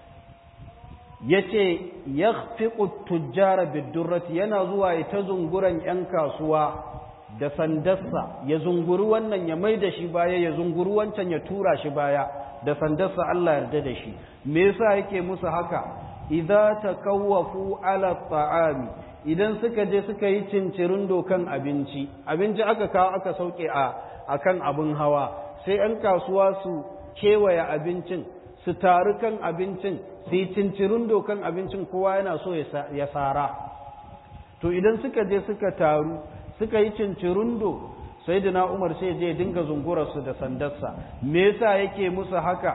ya ce ya fi tujjara bidurrati yana zuwa ya ta zunguran 'yan kasuwa da sandarsa ya zunguri wannan ya mai da shi baya ya zunguri wancan ya tura shi baya da sandarsa Allah yarda da shi me yasa yake musu haka idza takawwafu ala ta'ami idan suka je suka yi cincirin dokan abinci abinci aka kawo aka sauke a akan abin hawa sai 'yan kasuwa su kewaye abincin su taru kan abincin su yi cincirin dokan abincin kowa yana so ya sara to idan suka je suka taru suka yi cincirin do sai da umar sai je dinga zungurarsu da sandarsa me yasa yake musu haka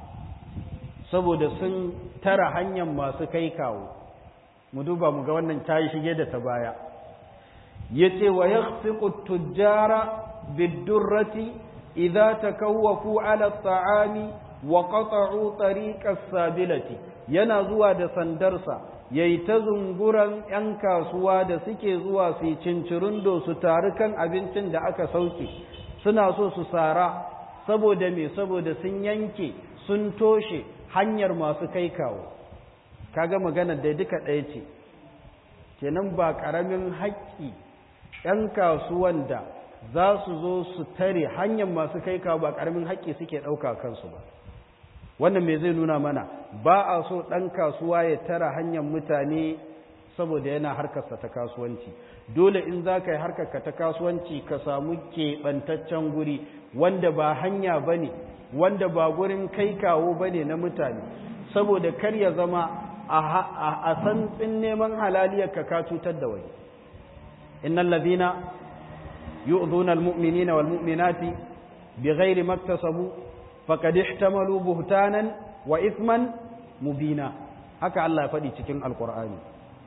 saboda sun tara hanyar masu kai kawo mu duba mu ga wannan ta yi shige da ta baya ya ce wa ya tujjara biddurrati idza takawwafu ala ta'ami wa qata'u tariqas sabilati yana zuwa da sandarsa yayi ta zunguran yan kasuwa da suke zuwa su cincirindo su taru kan abincin da aka sauke suna so su sara saboda me saboda sun yanke sun toshe hanyar masu kai kawo kaga maganar da duka ɗaya ce kenan ba ƙaramin haƙƙi ‘yan kasuwan da za su zo su tare hanyar masu kai kawo ba ƙaramin haƙƙi suke ɗauka kansu ba wannan me zai nuna mana ba a so ɗan kasuwa ya tara hanyar mutane saboda yana harkarsa ta kasuwanci dole in za ka yi harkarka ta kasuwanci ka samu keɓantaccen guri wanda ba hanya ba ne wanda ba gurin kai kawo ba ne na mutane saboda kar ya zama a santsin neman halaliyar ka ka cutar da wani innal ladina yu'dhuna almu'minina walmu'minati bighairi maktasabu faqad ihtamalu buhtanan wa ithman mubina haka Allah ya faɗi cikin alqur'ani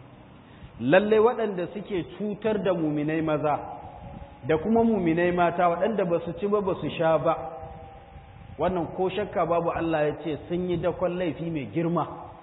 lalle waɗanda suke cutar da muminai maza da kuma muminai mata waɗanda ba su ci ba ba su sha ba wannan ko shakka babu Allah ya ce sun yi dakon laifi mai girma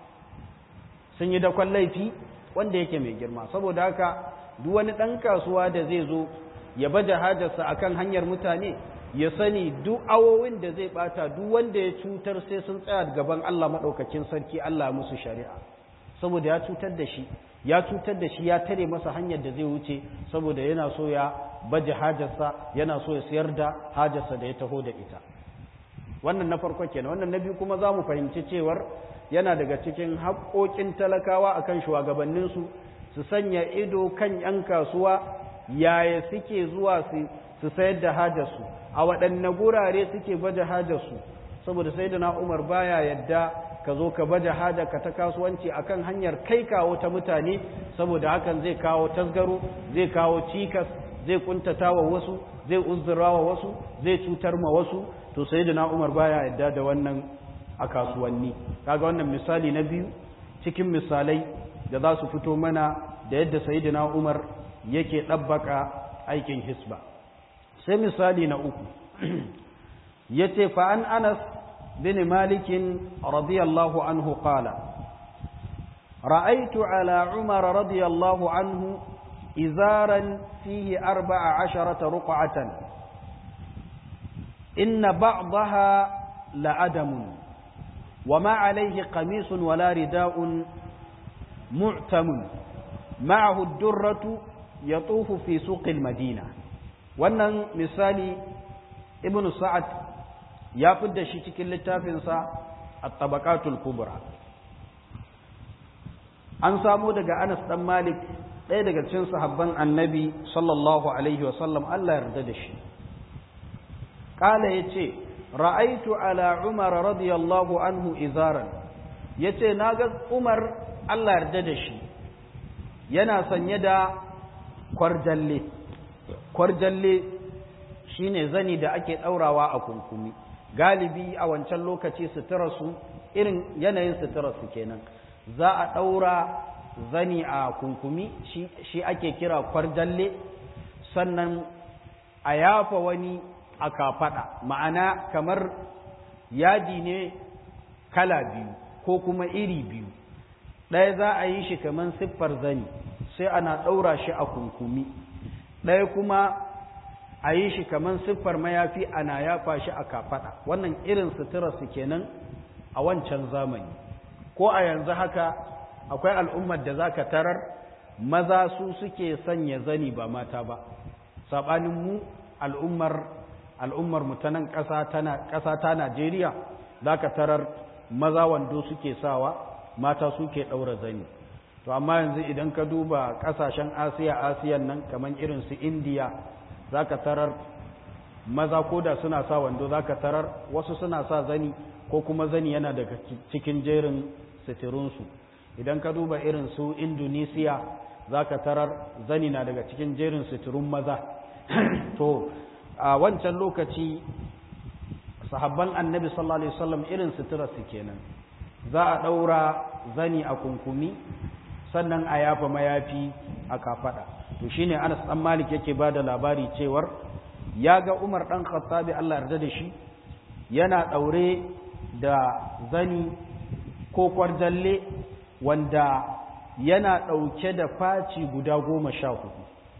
sun yi dakon laifi wanda yake mai girma saboda haka duk wani ɗan kasuwa da zai zo ya baje hajarsa akan hanyar mutane ya sani duk awowin da zai bata duk wanda ya cutar sai sun tsaya gaban Allah maɗaukakin sarki Allah musu shari'a saboda ya cutar da shi ya cutar da shi ya tare masa hanyar da zai wuce saboda yana so ya baje hajarsa yana so ya sayar da hajarsa da ya taho da ita wannan na farko kenan wannan na biyu kuma za mu fahimci cewar yana daga cikin haƙoƙin talakawa akan shugabanninsu su sanya ido kan 'yan kasuwa yaya suke zuwa su sayar da hajarsu a waɗanne gurare suke baje hajarsu saboda sai da umar baya yadda ka zo ka baje hajarka ta kasuwanci akan hanyar kai kawo ta mutane saboda hakan zai kawo tasgaro zai kawo cikas zai kuntata wa wasu zai uzura wa wasu zai cutar ma wasu to sai da umar baya yadda da wannan a kasuwanni kaga wannan misali na biyu cikin misalai da za su fito mana da yadda sayyidina Umar yake ɗabbaka aikin hisba sai misali na uku yace fa an Anas bin Malik radiyallahu anhu qala ra'aytu ala Umar radiyallahu anhu izaran fihi arba'a asharata ruq'atan inna ba'daha la'adamun وما عليه قميص ولا رداء معتم معه الدرة يطوف في سوق المدينة wannan misali ibn sa'ad ya fidda shi cikin littafinsa at-tabaqatul kubra an samu daga Anas dan Malik ɗaya daga cikin sahabban Annabi sallallahu alaihi wasallam Allah yarda da shi kala yace ra'aitu ala Umar radiyallahu anhu izaran yace naga Umar Allah yarda da shi yana sanye da kwarjalle kwarjalle shine zani da ake daurawa a kunkumi galibi a wancan lokaci suturarsu irin yanayin suturarsu kenan za a daura zani a kunkumi shi ake kira kwarjalle sannan a yafa wani a kafaɗa ma'ana kamar yadi ne kala biyu ko kuma iri biyu ɗaya za a yi shi kamar siffar zani sai ana ɗaura shi a kunkumi ɗaya kuma a yi shi kamar siffar mayafi ana yafa shi a kafaɗa wannan irin suturarsu kenan a wancan zamani ko a yanzu haka akwai al'ummar da za ka tarar maza su suke sanya zani ba mata ba saɓanin mu al'ummar al'ummar mu ta nan ƙasa ta Najeriya za ka tarar maza wando suke sawa mata suke ɗaura zani to amma yanzu idan ka duba ƙasashen asiya asiyan nan kamar irin su indiya za ka tarar maza ko da suna sa wando za ka tarar wasu suna sa zani ko kuma zani yana daga cikin jerin suturunsu idan ka duba irin su indonesiya za ka tarar zani na daga cikin jerin suturun maza to a wancan lokaci sahabban annabi sallallahu alaihi wasallam irin sutura su kenan za a daura zani a kunkumi sannan a yafa mayafi a kafada to shine Anas dan Malik yake bada labari cewar ya ga Umar dan Khattabi Allah yarda da shi yana daure da zani ko kwarjalle wanda yana dauke da faci guda goma sha hudu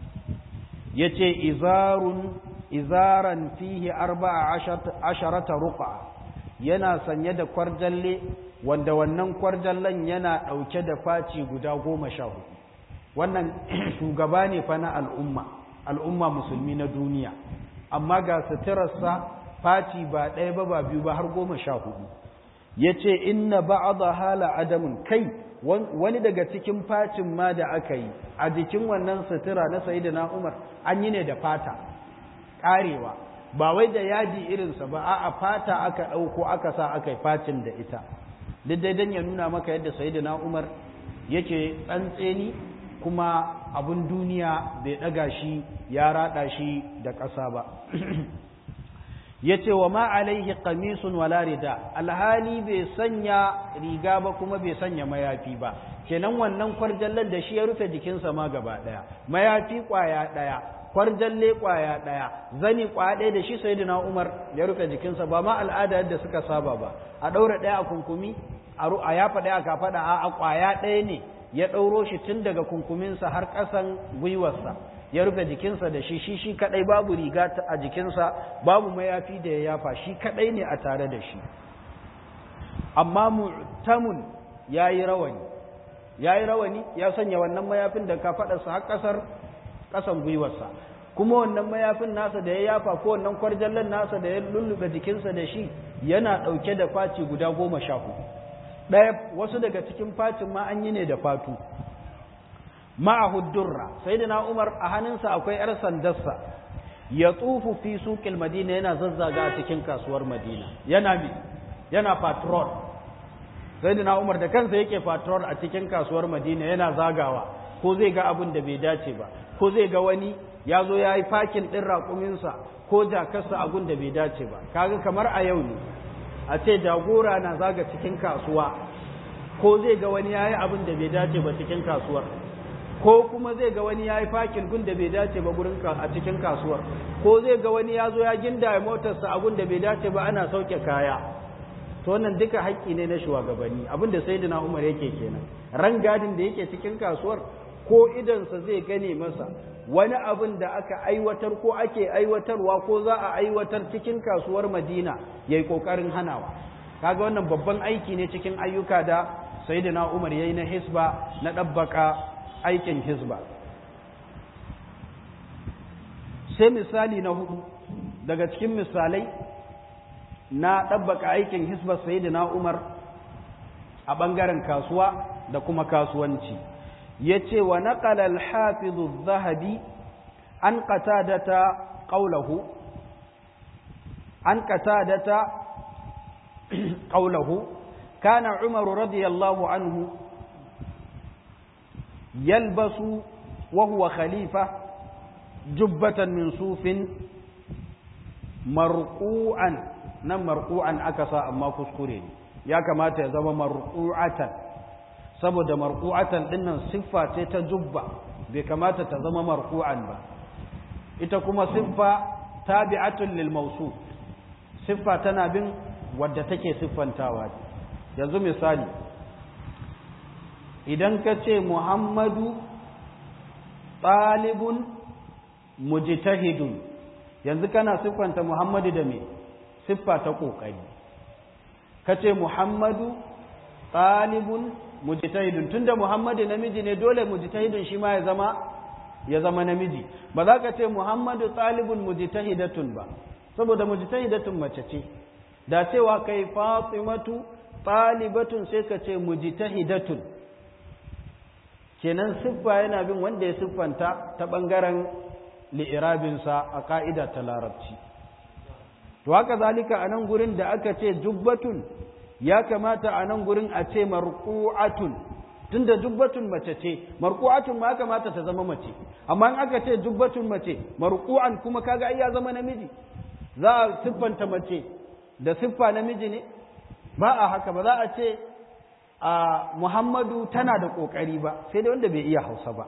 yace izarun izaran fihi arba'a asharata ruqa yana sanye da kwarjalle wanda wannan kwarjallen yana ɗauke da faci guda goma sha hudu wannan shugaba ne fa na al'umma al'umma musulmi na duniya amma ga suturarsa faci ba ɗaya ba ba biyu ba har goma sha hudu ya ce inna ba'adha hala adamun kai wani daga cikin facin ma da aka yi a jikin wannan sutura na sayyidina umar an yi ne da fata karewa ba wai da yadi irinsa ba a fata aka ɗauko aka sa aka yi facin da ita duk dai don ya nuna maka yadda sayyidina umar yake tsantseni kuma abun duniya bai ɗaga shi ya raɗa shi da ƙasa ba ya ce wa ma alaihi qamisun wala rida alhali bai sanya riga ba kuma bai sanya mayafi ba kenan wannan kwarjallar da shi ya rufe jikinsa ma gaba ɗaya mayafi ƙwaya ɗaya kwarjalle kwaya ɗaya zani kwaya ɗaya da shi sayyidina Umar ya rufe jikinsa ba ma al'ada yadda suka saba ba a ɗaura ɗaya a kunkumi a yafa ɗaya a kafaɗa a kwaya ɗaya ne ya ɗauro shi tun daga kunkuminsa har ƙasan gwiwarsa ya rufe jikinsa da shi shi shi kaɗai babu riga a jikinsa babu mayafi da ya yafa shi kaɗai ne a tare da shi amma mu'tamun ya yi rawani ya yi rawani ya sanya wannan mayafin da kafaɗarsa har ƙasar ƙasan gwiwarsa kuma wannan mayafin nasa da ya yafa ko wannan kwarjallen nasa da ya lullube jikinsa da shi yana ɗauke da faci guda goma sha hudu ɗaya wasu daga cikin facin ma an yi ne da fatu ma'ahu durra sayyidina umar a hannunsa akwai yar sandarsa ya tsufu fi suqil madina yana zazzaga a cikin kasuwar madina yana bi yana patrol sayyidina umar da kansa yake patrol a cikin kasuwar madina yana zagawa ko zai ga abin da bai dace ba ko zai ga wani ya zo ya yi fakin ɗin raƙuminsa ko jakarsa abin da bai dace ba kaga kamar a yau ne a ce jagora na zaga cikin kasuwa ko zai ga wani ya yi abin da bai dace ba cikin kasuwar ko kuma zai ga wani ya yi fakin gun da bai dace ba gurin a cikin kasuwar ko zai ga wani ya zo ya ginda motarsa abin da bai dace ba ana sauke kaya to wannan duka haƙƙi ne na shugabanni abin da sayyidina Umar yake kenan rangadin da yake cikin kasuwar ko idansa zai gane masa wani abin da aka aiwatar ko ake aiwatarwa ko za a aiwatar cikin kasuwar Madina yayi kokarin hanawa kaga wannan babban aiki ne cikin ayyuka da sayyidina Umar yayi na hisba na dabbaka aikin hisba sai misali na hudu daga cikin misalai na ɗabbaka aikin hisbar sayyidina Umar a ɓangaren kasuwa da kuma kasuwanci ya ce wa naƙala alhafizu zahabi an qatadata qawlahu an qatadata qawlahu kana Umar radiyallahu anhu yalbasu wa huwa khalifa jubbatan min sufin marqu'an nan marqu'an aka sa amma kuskure ne ya kamata ya zama marqu'atan saboda marqu'atan dinnan siffa ce ta jubba bai kamata ta zama marqu'an ba ita kuma siffa tabi'atun lil mawsuf siffa tana bin wadda take siffantawa yanzu misali idan ka ce muhammadu ɗalibun mujtahidun yanzu kana siffanta muhammadu da me siffa ta ƙoƙari ka ce muhammadu ɗalibun mujtahidun tunda muhammadu namiji ne dole mujtahidun shi ma ya zama ya zama namiji ba za ka ce muhammadu ɗalibun mujtahidatun ba saboda mujtahidatun mace ce da cewa kai fatimatu ɗalibatun sai ka ce mujtahidatun kenan siffa yana bin wanda ya siffanta ta ɓangaren li'irabinsa a ƙa'ida ta larabci to haka zalika a nan gurin da aka ce jubbatun ya kamata a nan gurin a ce marqu'atun tunda jubbatun mace ce marqu'atun ma kamata ta zama mace amma in aka ce jubbatun mace marqu'an kuma kaga ai ya zama namiji za a siffanta mace da siffa namiji ne ba a haka ba za a ce a Muhammadu tana da kokari ba sai dai wanda bai iya Hausa ba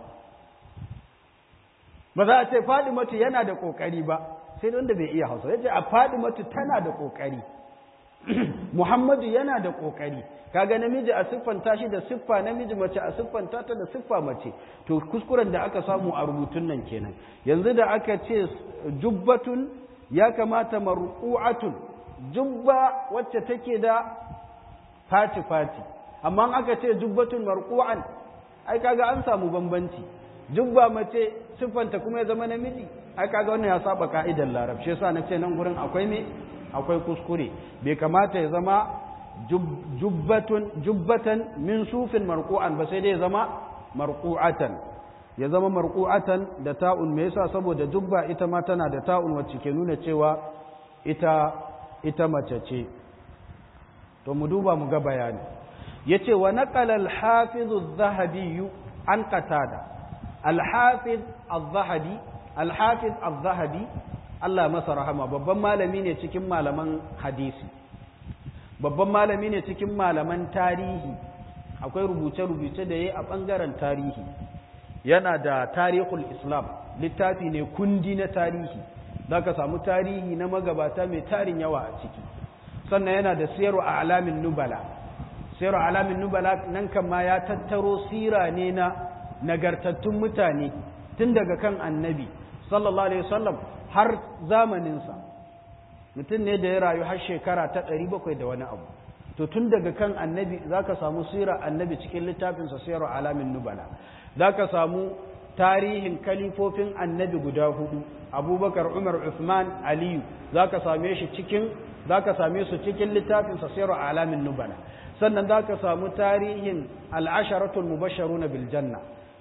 ba za a ce Fadimatu yana da kokari ba sai wanda bai iya hausa yace a Fadimatu tana da kokari Muhammadu yana da kokari kaga namiji a siffanta shi da siffa namiji mace a siffanta ta da siffa mace to kuskuren da aka samu a rubutun nan kenan yanzu da aka ce jubbatun ya kamata marqu'atun jubba wacce take da fati fati amma aka ce jubbatun marqu'an ai kaga an samu bambanci jubba mace siffanta kuma ya zama namiji ai kaga wannan ya saba ka'idar larab shi yasa nace nan gurin akwai me akwai kuskure bai kamata ya zama jubbatun jubbatan min sufin marqu'an ba sai dai ya zama marqu'atan ya zama marqu'atan da ta'un me yasa saboda jubba ita ma tana da ta'un wacce ke nuna cewa ita ita mace ce to mu duba mu ga bayani yace wa naqala al-hafiz adh-dhahabi an qatada al-hafiz adh-dhahabi al-hafiz adh-dhahabi Allah masa rahama babban malami ne cikin malaman hadisi babban malami ne cikin malaman tarihi akwai rubuce-rubuce da yayi a bangaren tarihi yana da tarihul islam littafi ne kundi na tarihi za ka samu tarihi na magabata mai tarin yawa a ciki sannan yana da siyarwa a alamin nubala siyarwa a alamin nubala nan kan ma ya tattaro sira ne na nagartattun mutane tun daga kan annabi sallallahu alaihi wasallam har zamaninsa mutum ne da ya rayu har shekara ta ɗari bakwai da wani abu to tun daga kan annabi za ka samu sira annabi cikin littafinsa siyarwa alamin nubala za ka samu tarihin kalifofin annabi guda hudu abubakar umar uthman aliyu za ka same shi cikin za ka same su cikin littafin sasiru alamin nubala sannan za ka samu tarihin al'asharatul mubasharu na biljanna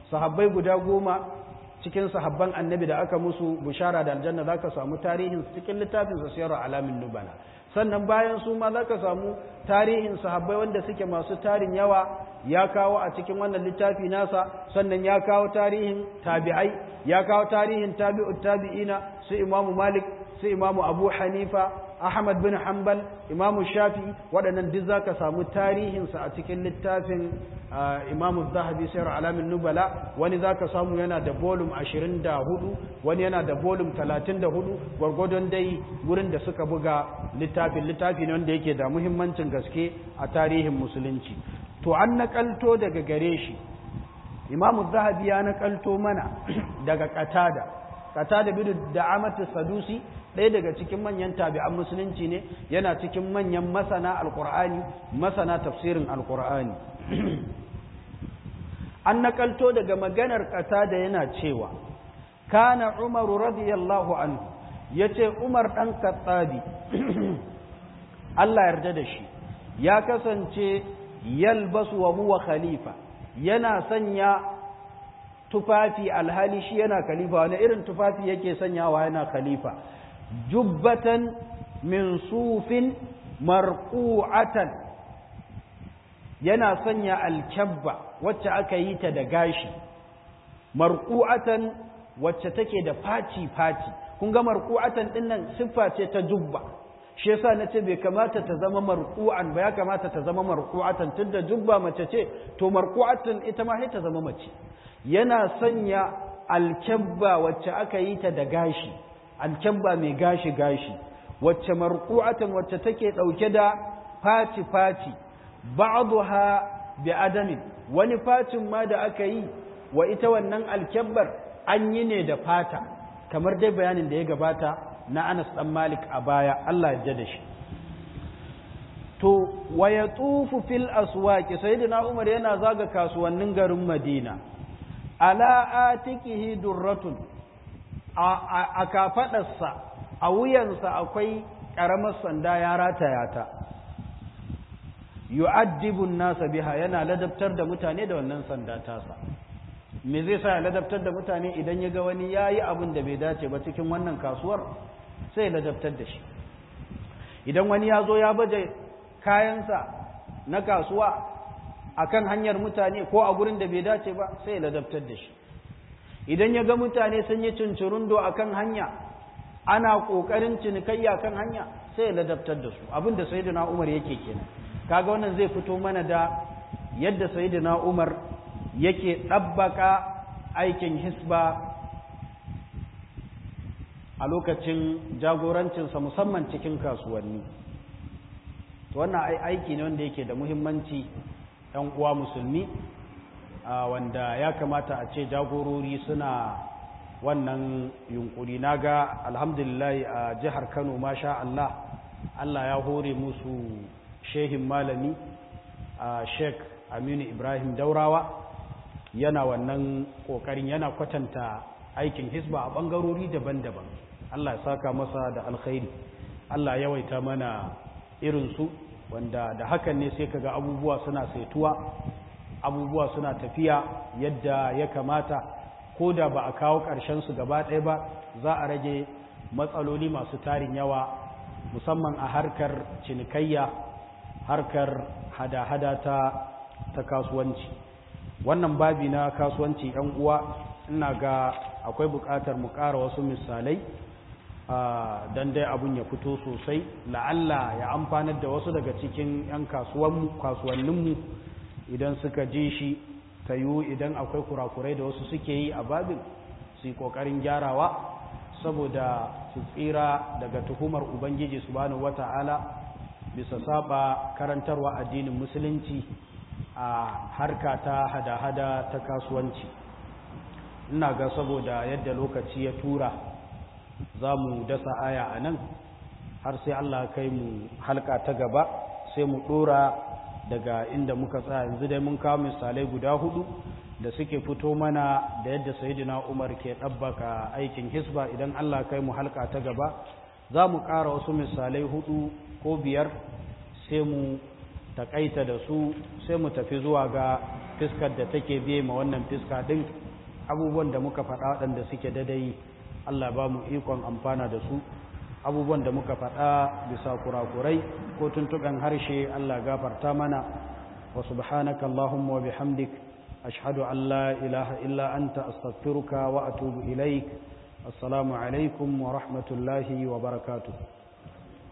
sahabbai guda goma cikin sahabban annabi da aka musu bushara da aljanna za ka samu tarihin cikin littafin sa siyar alamin nubala sannan bayan su ma za ka samu tarihin sahabbai wanda suke masu tarin yawa ya kawo a cikin wannan littafi nasa sannan ya kawo tarihin tabi'ai ya kawo tarihin tabi'ut tabi'ina su imamu malik su imamu abu hanifa ahmad bin hanbal imamu shafi waɗannan duk za ka samu tarihinsa a cikin littafin imamu zahabi sayar alamin nubala wani za ka samu yana da bolum 24 wani yana da bolum 34 gwargwadon dai wurin da suka buga littafin littafi ne wanda yake da muhimmancin gaske a tarihin musulunci to an nakalto daga gare shi imamu zahabi ya nakalto mana daga katada katada bidu da amatu sadusi ɗaya daga cikin manyan tabi'an musulunci ne yana cikin manyan masana alkur'ani masana tafsirin alkur'ani an nakalto daga maganar ƙasa da yana cewa kana umaru radiyallahu anhu ya ce umar ɗan katsabi Allah yarda da shi ya kasance yalbasu wa huwa khalifa yana sanya tufafi alhali shi yana khalifa wani irin tufafi yake sanyawa yana khalifa jubbatan min sufin marqu'atan yana sanya alkyabba wacce aka yi ta da gashi marqu'atan wacce take da faci faci kun ga marqu'atan din nan siffa ce ta jubba shi yasa nace bai kamata ta zama marqu'an ba ya kamata ta zama marqu'atan tunda jubba mace ce to marqu'atan ita ma sai ta zama mace yana sanya alkyabba wacce aka yi ta da gashi alkyabba mai gashi-gashi wacce marku'atan wacce take ɗauke da faci-faci ba'dha bi adamin wani facin ma da aka yi wa ita wannan alkyabbar an yi ne da fata kamar dai bayanin da ya gabata na Anas dan Malik a baya Allah ya da shi to wa yatufu fil aswaqi sayyidina Umar yana zaga kasuwannin garin Madina ala atikihi durratun a kafaɗarsa a wuyansa akwai ƙaramar sanda ya rataya ta yu'addibun nasa biha yana ladabtar da mutane da wannan sanda tasa me zai sa ya ladabtar da mutane idan ya ga wani ya yi abin da bai dace ba cikin wannan kasuwar sai ladabtar da shi idan wani ya zo ya baje kayansa na kasuwa akan hanyar mutane ko a gurin da bai dace ba sai ladabtar da shi idan ya ga mutane sun yi cincirundo a kan hanya ana ƙoƙarin cinikayya kan hanya sai ya ladabtar da su abin da sayidina umar yake kenan kaga wannan zai fito mana da yadda sayidina umar yake ɗabbaka aikin hisba a lokacin jagorancinsa musamman cikin kasuwanni wannan aiki ne wanda yake da muhimmanci ‘yan uwa musulmi wanda ya kamata a ce jagorori suna wannan yunkuri na ga alhamdulillah a jihar kano masha Allah Allah ya hore musu shehin malami a sheik aminu ibrahim daurawa yana wannan kokarin yana kwatanta aikin hisba a bangarori daban-daban Allah ya saka masa da alkhairi Allah yawaita mana irinsu wanda da hakan ne sai kaga abubuwa suna saituwa abubuwa suna tafiya yadda ya kamata ko da ba a kawo su gaba ɗaya ba za a rage matsaloli masu tarin yawa musamman a harkar cinikayya harkar hada-hada ta, ta kasuwanci wannan babi na kasuwanci ‘yan uwa ina ga akwai buƙatar mu ƙara wasu misalai don dai abun ya fito sosai la'alla ya amfanar da wasu daga cikin 'yan kasuwanninmu idan suka ji shi ta yiwu idan akwai kurakurai da wasu suke yi a babin su yi ƙoƙarin gyarawa saboda su tsira daga tuhumar ubangiji subhanahu wata'ala bisa saba karantarwa addinin musulunci a harka ta hada-hada ta kasuwanci ina ga saboda yadda lokaci ya tura za mu dasa aya a nan har sai Allah kai mu halka ta gaba sai mu ɗora daga inda muka tsaya yanzu dai mun kawo misalai guda hudu da suke fito mana da yadda sayidina umar ke ɗabbaka aikin hisba idan Allah kai mu halka ta gaba za mu ƙara wasu misalai hudu ko biyar sai mu takaita da su sai mu tafi zuwa ga fiskar da take biye ma wannan fiska din abubuwan da muka faɗa waɗanda suke dadai Allah ba mu ikon amfana da su abubuwan da muka faɗa bisa kurakurai ko tuntuɓen harshe Allah gafarta mana wa subhanaka Allahumma wa bihamdik ashhadu an la ilaha illa anta astaghfiruka wa atubu ilaik assalamu alaikum wa rahmatullahi wa barakatuh